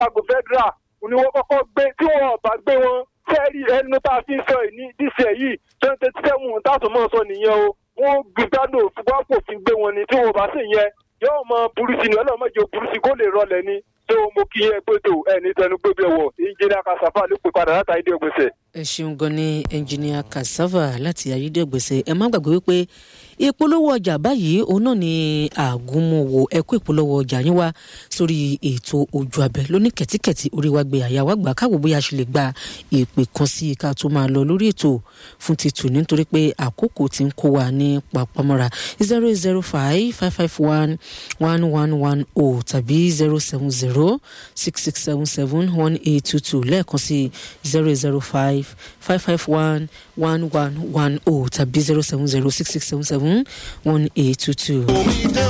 àgọ́ federal ni wọ́n kọ́kọ́ gbé tí wọ́n ọ̀bà gbé wọn fẹ́ẹ́rì ẹnu tá a fi ń sọ yìí ní díṣẹ́ yìí twenty seven táàtún mọ́ sọ nìyẹn o wọ́n gbìgbádùn òfin kò fi gbé wọn ni tí wọ́n bá sì yẹn yóò mọ burú sí ni ọlọ́mọdé burú sí kó lè rọlẹ̀ ni tó mo kí yẹn pé tó ẹni tẹnu gbé bí ọwọ́ ìjìnlẹ̀ akasafa ló pè padà látàrí ìdí ògbésẹ̀. ẹ ṣeun gan ni ẹnjìníà kasava láti ayédègbèsè ẹ má gbàgbé wípé ìpolówó ọjà báyìí òun náà ni àgúnmọ̀wò ẹkú ìpolówó ọjà yín wá sórí ètò ojú abẹ lóní kẹtíkẹtì orí wa gbé àyà wa gbà káwọ bóyá a ṣe lè gba ìpè kan sí i ká tó máa lọ lórí ètò fún títù nítorí pé àkókò tí ń kó wa ní papamọ́ra zero zero five five five one one one one o tàbí zero seven zero six six seven seven one eight two two lẹ́ẹ̀kan sí zero zero five five five one one one one o tàbí zero seven zero six six seven seven one eight two two.